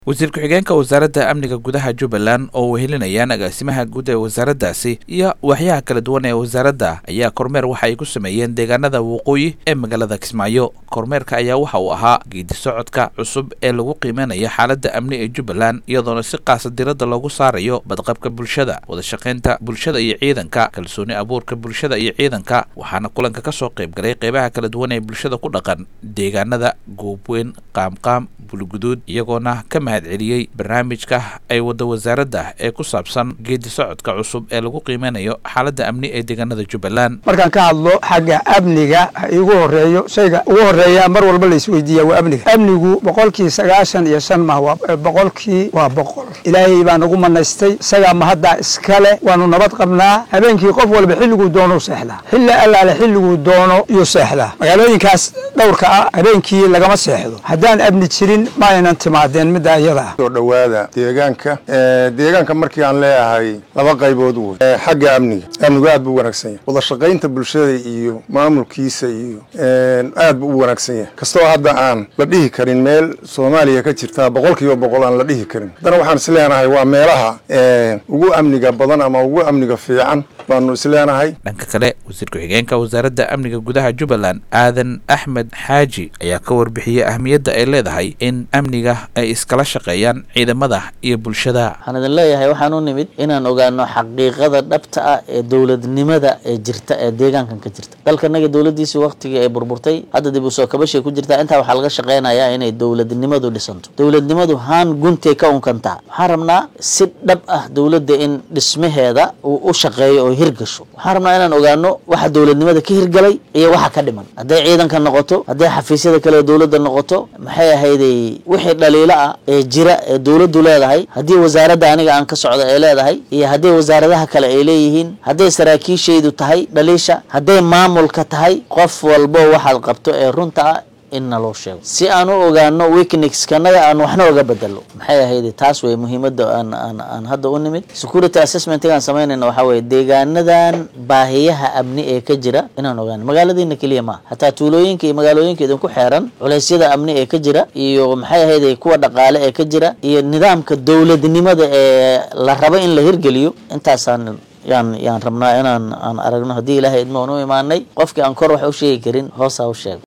wasiir ku-xigeenka wasaaradda amniga gudaha jubbaland oo wehelinayaan agaasimaha guud ee wasaaraddaasi iyo waaxyaha kala duwan ee wasaaradda ayaa kormeer waxa ay ku sameeyeen deegaanada waqooyi ee magaalada kismaayo kormeerka ayaa waxa uu ahaa geedi socodka cusub ee lagu qiimeynaya xaaladda amni ee jubbaland iyadoona si qaasa diradda loogu saarayo badqabka bulshada wadashaqaynta bulshada iyo ciidanka kalsooni abuurka bulshada iyo ciidanka waxaana kulanka ka soo qayb galay qeybaha kala duwan ee bulshada ku dhaqan deegaanada goobweyn qaamqaam bulguduud iyagoona ka mahad celiyey barnaamijka ay wadda wasaaradda ee ku saabsan geedi socodka cusub ee lagu qiimeynayo xaaladda amni ee deegaanada jubbaland markaan ka hadlo xagga amniga igu horeeyo shayga ugu horeeya mar walba la isweydiiya waa amniga amnigu boqolkii sagaashan iyo shan mah waa boqolkii waa boqol ilaahay baa nagu manaystay isagaa mahaddaa iskale waanu nabad qabnaa habeenkii qof walba xilliguu doono seexdaa xilli allaale xilliguu doono iyo seexdaa magaalooyinkaas dhowrka ah habeenkii lagama seexdo haddaan amni jirin ma aynan timaadeen midda iyada ah soo dhowaada deegaanka deegaanka markii aan leeyahay laba qaybood wey xagga amniga amnigu aad buu u wanaagsan yahay wadashaqaynta bulshada iyo maamulkiisa iyo aad buu u wanaagsan yahay kastoo hadda aan la dhihi karin meel soomaaliya ka jirta boqol kiiba boqol aan la dhihi karin haddana waxaan isleenahay waa meelaha ugu amniga badan ama ugu amniga fiican baanu isleenahay dhanka kale wasiir ku-xigeenka wasaaradda amniga gudaha jubbaland aadan axmed xaaji ayaa ka warbixiyey ahmiyadda ay leedahay in amniga ay iskala shaqeeyaan ciidamada iyo bulshada waxaan idin leeyahay waxaan u nimid inaan ogaano xaqiiqada dhabta ah ee dowladnimada ee jirta ee deegaankan ka jirta dalkanaga dowladdiisii waktigii ay burburtay hadda dib u soo kabashay ku jirtaa intaa waxaa laga shaqeynayaa inay dowladnimadu dhisanto dowladnimadu haan guntay ka unkantaa waxaan rabnaa si dhab ah dowladda in dhismaheeda uu u shaqeeyo oo hirgasho waxaan rabnaa inaan ogaano waxa dowladnimada ka hirgalay iyo waxa ka dhiman hadday ciidanka noqoto hadday xafiisyada kale dowladda noqoto maxay ahayday wixii dhaliilo ah ee jira ee dowladdu leedahay haddii wasaaradda aniga aan ka socdo ay leedahay iyo hadday wasaaradaha kale ay leeyihiin hadday saraakiishaydu tahay dhaliisha hadday maamulka tahay qof walbo waxaad qabto ee runta ah in naloo sheego si aan u ogaano weeknixkanaga aan waxna oga bedelo maxay ahayd taas wey muhiimadda aan aan aan hadda u nimid security assessmentigaan samaynayna waxaa weye deegaanadan baahiyaha amni ee ka jira inaan ogaano magaaladiina keliya maaha hataa tuulooyinka iyo magaalooyinka idinku xeeran culeysyada amni ee ka jira iyo maxay ahayd kuwa dhaqaale ee ka jira iyo nidaamka dowladnimada ee la rabo in la hirgeliyo intaasaan yaan yaan rabnaa inaan aan aragno haddii ilaahay idmoon u imaanay qofkii aan kor wax u sheegi karin hoosaa u sheega